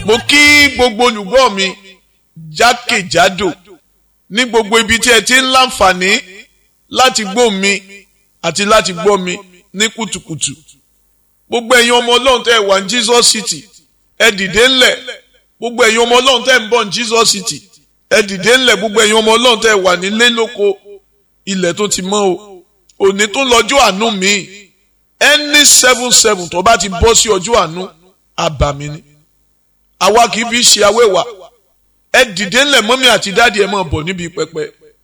mo kí gbogbo olùgbọ́ mi jákèjádò ní gbogbo ibi tí ẹ ti ń láǹfààní láti gbọ́ mi àti láti gbọ́ mi ní kùtùkùtù gbogbo ẹ̀yin ọmọ ọlọ́run tẹ́ ẹ wà ní Jesus City ẹ dìde ńlẹ̀ gbogbo ẹ̀yin ọmọ ọlọ́run tẹ́ ẹ ń bọ̀ ní Jesus City ẹ dìde ńlẹ̀ gbogbo ẹ̀yin ọmọ ọlọ́run tẹ́ ẹ wà nílé lóko ilẹ̀ tó ti mọ́ o òní tó lọ́jọ́ àánú mi ẹni seven seven tó bá ti bọ́ sí ọjọ́ àánú àbàmì ni àwa kì í fi ṣe awẹ́wà ẹ dìde ńlẹ̀ mọ́mí àti dáàdi ẹ máa bọ̀ níbi pẹpẹ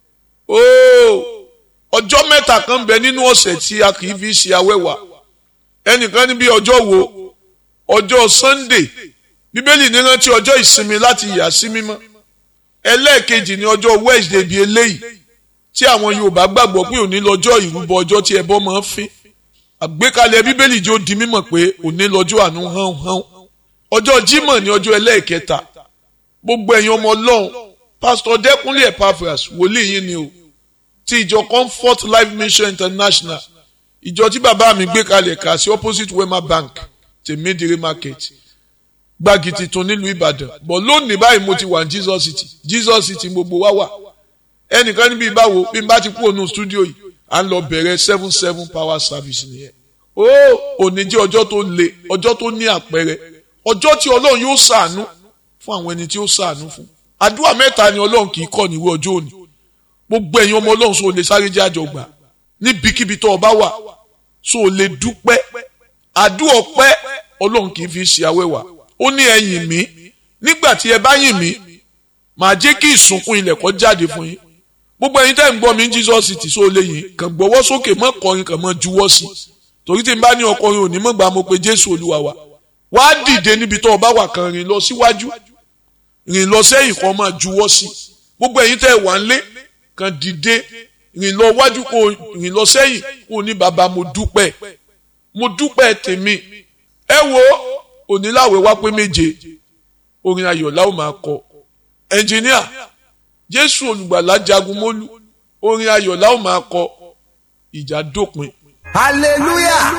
ooo ọjọ́ mẹ́ta kan bẹ nínú ọ̀sẹ̀ tí a kì í fi ṣe awẹ́wà ẹnìkan níbi ọjọ́ wo ọjọ́ Sunday bíbélì ní rántí ọjọ́ ìsinmi láti yà sí mímọ́ ẹlẹ́ẹ̀kejì ní ọjọ́ Wednesday bíi eléyìí tí àwọn Yorùbá gbàgbọ́ pé òní lọ́jọ́ ìrúbọ ọjọ́ tí ẹbọ máa ń fín àgbékalẹ̀ bíbélì jẹ́ ó di mímọ̀ pé òní lọ́jọ́ àánú hán hán ọjọ́ Jímọ̀ ní ọjọ́ ẹlẹ́ẹ̀kẹta gbogbo ẹ̀yin ọmọ Ọlọ́run pásítọ̀ Dẹ́kunlé Epaphras wòlíì yín ni o ti ìjọ Comfort Life Mission International ìjọ tí bàbá mi gbé kalẹ̀ kà sí opposite Wema Bank tèmídìrí market gbági tuntun nílùú Ìbàdàn bọ̀ lónìí báyìí mo ti wà ní Jesus City Jesus City gbogbo wa wà ẹnìkan níbi ìbáwo bí n bá ti kú ònú stúdíò yìí à ń lọ bẹ̀rẹ̀ seven seven power service nìyẹn ó òní jẹ́ ọjọ́ tó le ọjọ́ tó ní àpẹẹrẹ ọjọ́ tí Ọlọ́run yóò ṣàánú fún àwọn ẹni tí ó ṣàánú fún àdúrà mẹ́ta ni Ọlọ́run kì í kọ́ níwé ọjọ́ òní gbogbo ẹ̀yin ọmọ Ọlọ́run sọ lè sáré jẹ́ àjọgbà níbikíbi tó o bá wà sọ lè dúpẹ́ àdúrà ọpẹ́ Ọlọ́run kì í fi ṣe awẹ́wà ó ní ẹ yìn mí nígbà tí ẹ bá yìn mí màá jẹ́ kí ìsunkún ilẹ̀ kó jáde fún yín gbogbo ẹ̀yin tẹ́ ń gbọ́ mi ní Jesus City sọ lè yìn kàn gbọ́wọ́ sókè mọ́ kọrin kàn mọ́ juwọ́ sí torí tí n bá ní ọkọrin òní mọ́ gbà mo pé Jésù Olúwa wa wá dìde níbi tó o bá wà kan rìn lọ síwájú rìn lọ sẹ́yìn kan máa juwọ́ sí gbogbo ẹ̀yin tẹ́ wà ń lé kàn dìde rìn lọ wájú kó rìn lọ sẹ́yìn kó ní bàbá mo dúpẹ́ mo dúpẹ́ tèmi ẹ wo oníláwẹ̀ wá pé méje orin ayọ̀ la ó máa kọ ẹnjìníà jésù olùgbàlà jagun mólú orin ayọ̀ la ó máa kọ ìjà dópin. hallelujah.